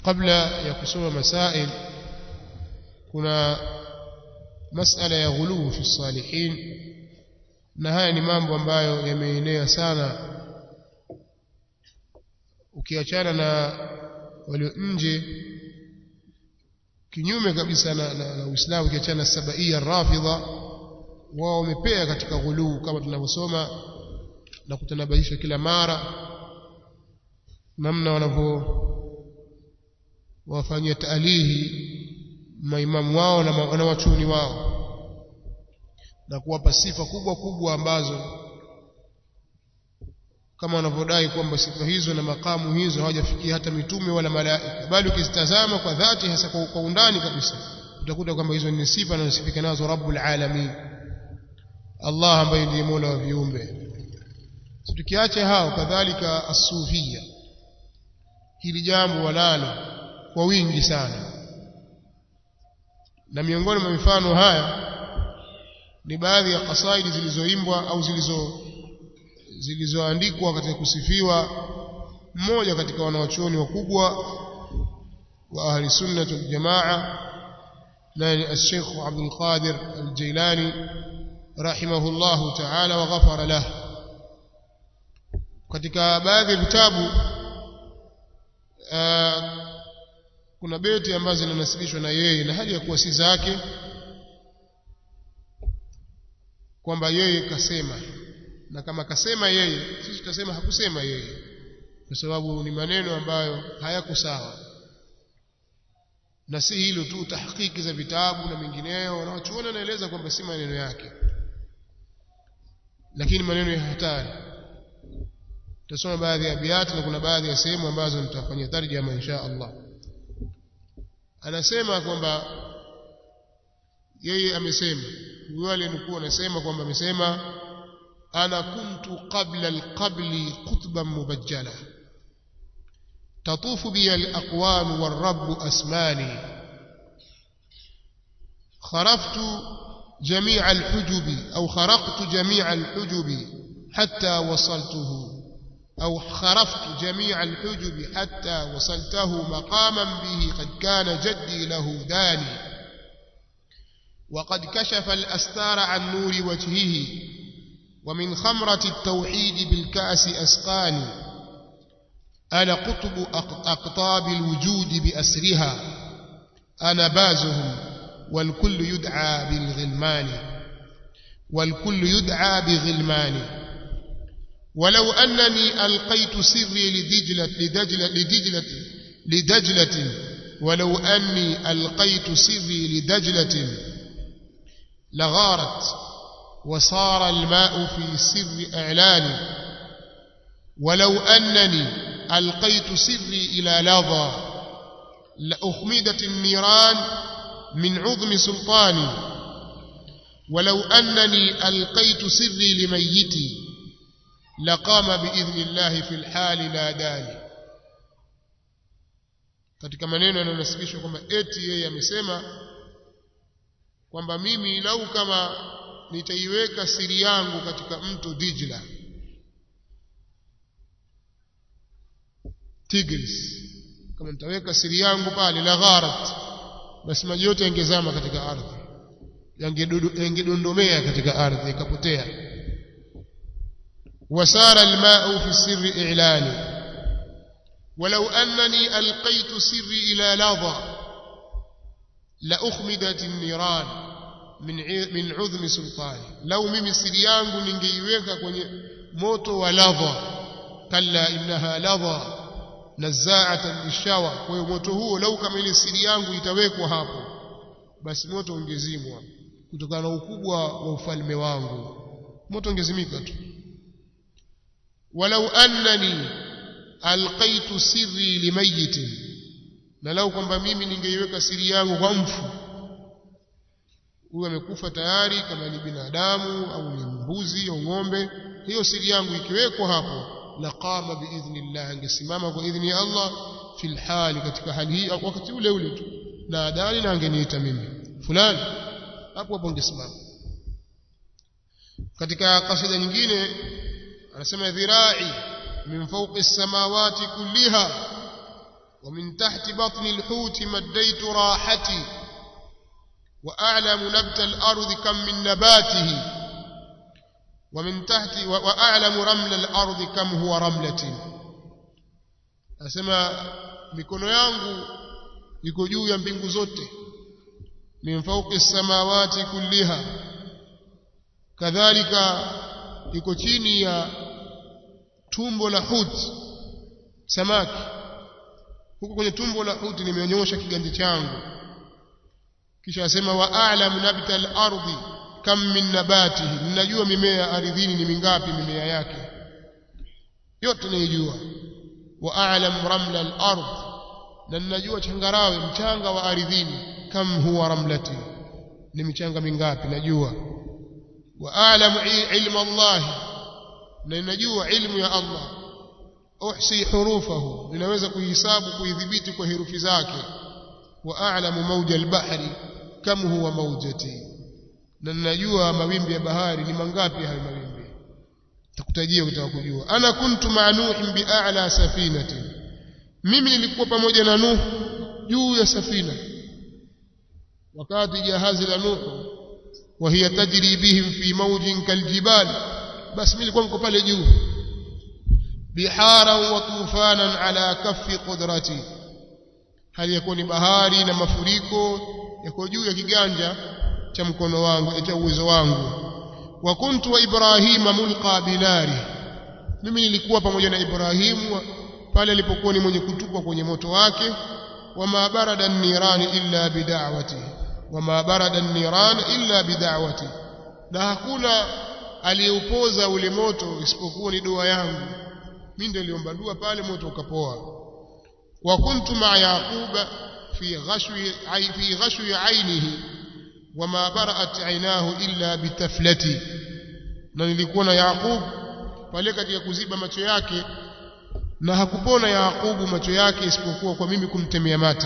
kabla ya kusoma masail kuna masala ya ghuluu fi salihin na haya ni mambo ambayo yameenea sana ukiachana na walio nje kinyume kabisa na, na, na Uislamu ukiachana na sabaia rafidha wao wamepea katika ghuluu kama tunavyosoma na kutanabahisha kila mara namna wanavyo wafanyia taalihi maimamu wao na wanawachuni wao na kuwapa sifa kubwa kubwa ambazo kama wanavyodai kwamba sifa hizo na makamu hizo hawajafikia hata mitume wala malaika bali ukizitazama kwa dhati hasa kwa, kwa undani kabisa utakuta kwamba hizo ni sifa anazosifika nazo rabbul alamin Allah ambaye ndiye mola wa viumbe so, tukiacha hao kadhalika asufia hili jambo wanalo kwa wingi sana na miongoni mwa mifano haya ni baadhi ya kasaidi zilizoimbwa au zilizo zilizoandikwa katika kusifiwa mmoja katika wanawachuoni wakubwa wa ahli sunnah wal jamaa nani al-Sheikh Abdul Qadir al-Jailani rahimahullahu ta'ala wa ghafara lahu katika baadhi ya vitabu kuna beti ambazo zinanasibishwa na yeye na hali ya kuwa si zake kwamba yeye kasema na kama kasema yeye sisi tutasema hakusema yeye kwa sababu ni maneno ambayo hayako sawa na si hilo tu tahqiqi za vitabu na mengineyo wanaochuona naeleza kwamba si maneno yake lakini maneno ya hatari tutasoma baadhi ya biati na kuna baadhi ya sehemu ambazo nitafanyia tarjama insha Allah anasema kwamba yeye amesema huyo alinukuu anasema kwamba amesema ana kuntu qabla alqabli qutban mubajjala تطوف بي الأقوام والرب أسماني خرفت جميع الحجب أو خرقت جميع الحجب حتى وصلته أو خرفت جميع الحجب حتى وصلته مقاما به قد كان جدي له داني وقد كشف الأستار عن نور وجهه ومن خمرة التوحيد بالكأس أسقاني أنا قطب أقطاب الوجود بأسرها أنا بازهم والكل يدعى بالغلمان والكل يدعى بغلمان ولو أنني ألقيت سري لدجلة لدجلة لدجلة لدجلة ولو أني ألقيت سري لدجلة لغارت وصار الماء في سر إعلاني ولو أنني ألقيت سري إلى لظى لأخمدت النيران من عظم سلطاني ولو أنني ألقيت سري لميتي لقام بإذن الله في الحال ناداني katika maneno yanayonasibishwa kwamba eti yeye amesema kwamba mimi lau kama nitaiweka siri yangu katika mto Dijla Tigris kama nitaweka siri yangu pale la gharat basi maji yote yangezama katika ardhi yangedondomea katika ardhi ikapotea wasara almau fi sirri i'lani ولو أنني ألقيت سري إلى لظى لأخمدت النيران من من عظم سلطاني لو mimi siri yangu ningeiweka kwenye moto wa ladha kalla innaha ladha nazaatan lishawa kwa hiyo moto huo lau kama ile siri yangu itawekwa hapo basi moto ungezimwa kutokana na ukubwa wa ufalme wangu moto ungezimika tu walau annani alqaitu sirri limayitin na lau kwamba mimi ningeiweka siri yangu kwa mfu huyu amekufa tayari kama ni binadamu au ni mbuzi au ng'ombe hiyo siri yangu ikiwekwa hapo laqama biidhnillah angesimama kwa idhni ya Allah fil hali katika hali hii wakati ule ule tu na adani na angeniita mimi fulani hapo hapo angesimama katika kasida nyingine anasema dhirai min fawqi samawati kulliha ومن تحت بطن الحوت مديت راحتي وأعلم نبت الأرض كم من نباته ومن تحت وأعلم رمل الأرض كم هو رملة أسمى mikono yangu iko juu ya mbingu zote min fawqi samawati kulliha kadhalika iko chini ya tumbo la huti samaki huko kwenye tumbo la huti nimeonyosha kiganja changu kisha asema wa a'lamu nabta al-ardi kam min nabatihi ninajua mimea ardhini ni mingapi mimea yake yote naijua wa a'lamu ramla al-ard na ninajua changarawe mchanga wa ardhini kam huwa ramlati ni michanga mingapi najua wa a'lamu ilma Allah na ninajua ilmu ya Allah uhsi hurufahu ninaweza kuhisabu kuidhibiti kwa herufi zake wa a'lamu mawja al-bahri kam huwa mawjati na ninajua mawimbi ya bahari ni mangapi hayo mawimbi takutajia ukitaka kujua ana kuntu ma'nuhin bi a'la safinati mimi nilikuwa pamoja na nuh juu ya safina wakati jahazi la nuh وهي تجري بهم في موج كالجبال بس mimi nilikuwa niko pale juu bihara wa tufanan ala kaffi qudrati hali yakuwa ni bahari na mafuriko yako juu ya kiganja cha mkono wangu cha uwezo wangu wa kuntu wa ibrahima mulqa binari mimi nilikuwa pamoja na ibrahimu pale alipokuwa ni mwenye kutupwa kwenye moto wake wama barada nirani illa bida'wati wama barada niran illa bida'wati na hakuna aliyeupoza ule moto isipokuwa ni dua yangu mimi ndio niliomba dua pale moto ukapoa wa kuntu ma yaquba fi ghashwi fi ghashwi ainihi wama bara'at ainahu illa bitaflati na nilikuwa na yaqub pale katika kuziba macho yake na hakupona yaqubu macho yake isipokuwa kwa mimi kumtemea mate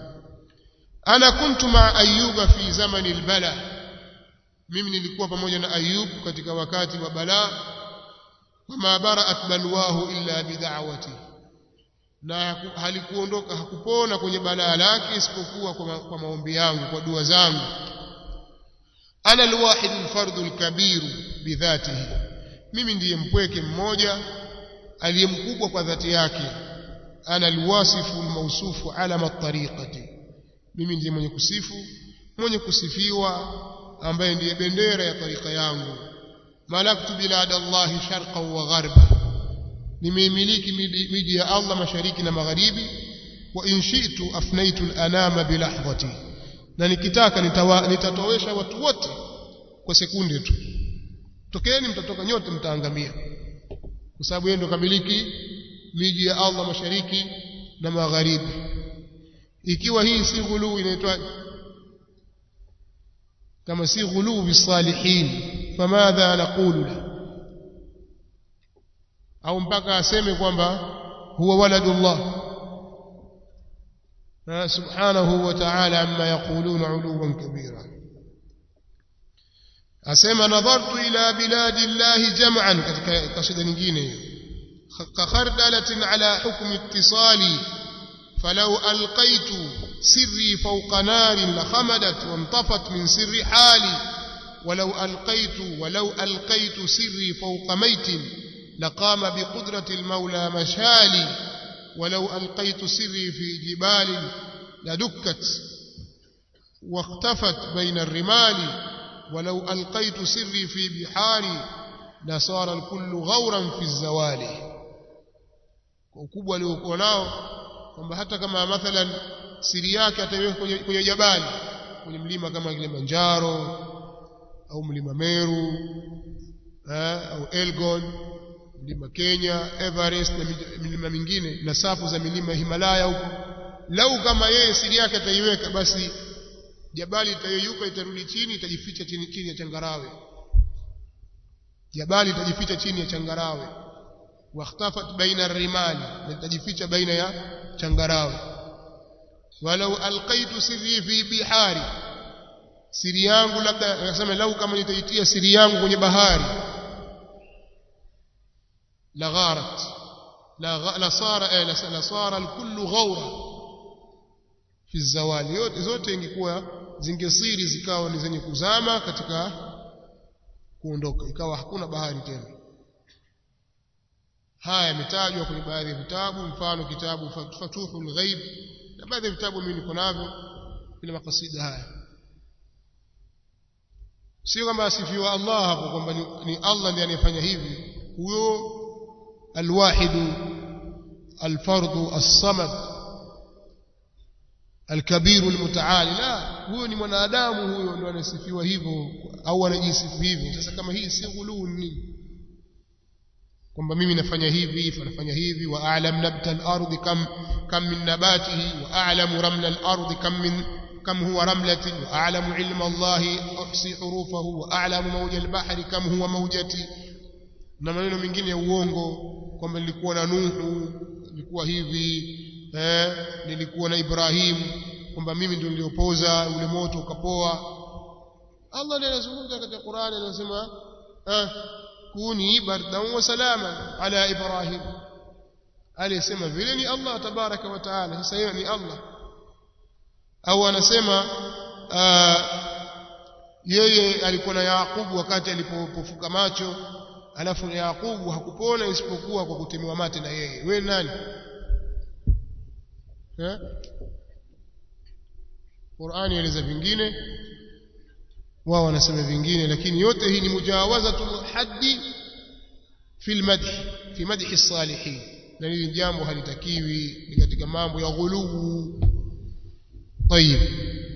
ana kuntu ma ayuba fi zamani albala mimi nilikuwa pamoja na ayub katika wakati wa balaa wama bara'at balwahu illa bid'awati na halikuondoka hakupona kwenye balaa lake isipokuwa kwa, ma, kwa maombi yangu kwa dua zangu ana alwahid alfardu alkabir bidhatihi mimi ndiye mpweke mmoja aliyemkubwa kwa dhati yake ana alwasifu almawsufu alama at-tariqati mimi ndiye mwenye kusifu mwenye kusifiwa ambaye ndiye bendera ya tarika yangu malaktu bilad Allah sharqan wa gharba nimeimiliki miji ya Allah mashariki na magharibi wa in shi'tu afnaitu al-anama bilahdhati na nikitaka nitatowesha watu wote kwa sekunde tu tokeeni mtatoka nyote mtaangamia kwa sababu yeye ndo kamiliki miji ya Allah mashariki na magharibi ikiwa hii si ghuluu inaitwa kama si ghuluu bisalihin famadha naqulu la au mpaka aseme kwamba huwa waladullah subhanahu wa ta'ala amma yaquluna uluwan kabira asema nadhartu ila biladi llahi jam'an katika kasida nyingine hiyo kakhardalatin ala hukmi ittisali فلو ألقيت سري فوق نار لخمدت وانطفت من سر حالي ولو ألقيت ولو ألقيت سري فوق ميت لقام بقدرة المولى مشالي ولو ألقيت سري في جبال لدكت واختفت بين الرمال ولو ألقيت سري في بحار لصار الكل غورا في الزوال ukubwa aliokuwa nao kwamba hata kama mathalan siri yake ataiweka kwenye, kwenye jabali kwenye mlima kama Kilimanjaro au mlima Meru eh, au Elgon mlima Kenya Everest na milima mingine na safu za milima Himalaya huko lau kama yeye siri yake ataiweka basi jabali itayeyuka itarudi chini itajificha chini, chini ya changarawe jabali itajificha chini ya changarawe واختفت بين الرمال لتجفيش بين يا changarawe walau alqaitu sirri fi bihari siri yangu labda nasema lau kama nitaitia siri yangu kwenye bahari la gharat la la sara eh, la, la sara alkullu ghawra fi zawali yote zote ingekuwa zingesiri zikawa ni zenye kuzama katika kuondoka ikawa hakuna bahari tena haya yametajwa kwenye baadhi ya vitabu mfano kitabu Fatuhul Ghaib na baadhi ya vitabu mimi niko navyo vile makasida haya sio kama asifiwa Allah hapo kwamba ni, ni Allah ndiye anayefanya hivi huyo alwahidu alfardu as-samad alkabiru almutaali la huyo ni mwanadamu huyo ndio anasifiwa hivyo au anajisifu hivyo sasa kama hii si ghuluu nini kwamba mimi nafanya hivi fanafanya hivi wa a'lam nabta al-ardi kam kam min nabatihi wa a'lamu ramla al-ardi kam min kam huwa ramlatin wa a'lamu ilma Allah uhsi hurufahu wa a'lamu mawja al-bahri kam huwa mawjati na maneno mengine ya uongo kwamba nilikuwa na Nuhu nilikuwa hivi eh nilikuwa na Ibrahim kwamba mimi ndio niliopoza ule moto ukapoa Allah ndiye anazungumza katika Qur'ani anasema eh kuni bardan wa salaman ala Ibrahim alisema vile ni Allah tabaraka wa taala sasa hiyo ni Allah au anasema yeye alikuwa na Yaqubu wakati alipofuka macho alafu Yaqubu hakupona isipokuwa kwa kutemewa mate na yeye wewe nani eh Qur'ani eleza vingine wao wanasema vingine lakini yote hii ni mujawazatul haddi fi almadh fi madhi as-salihin na hili jambo halitakiwi ni katika mambo ya ghuluu طيب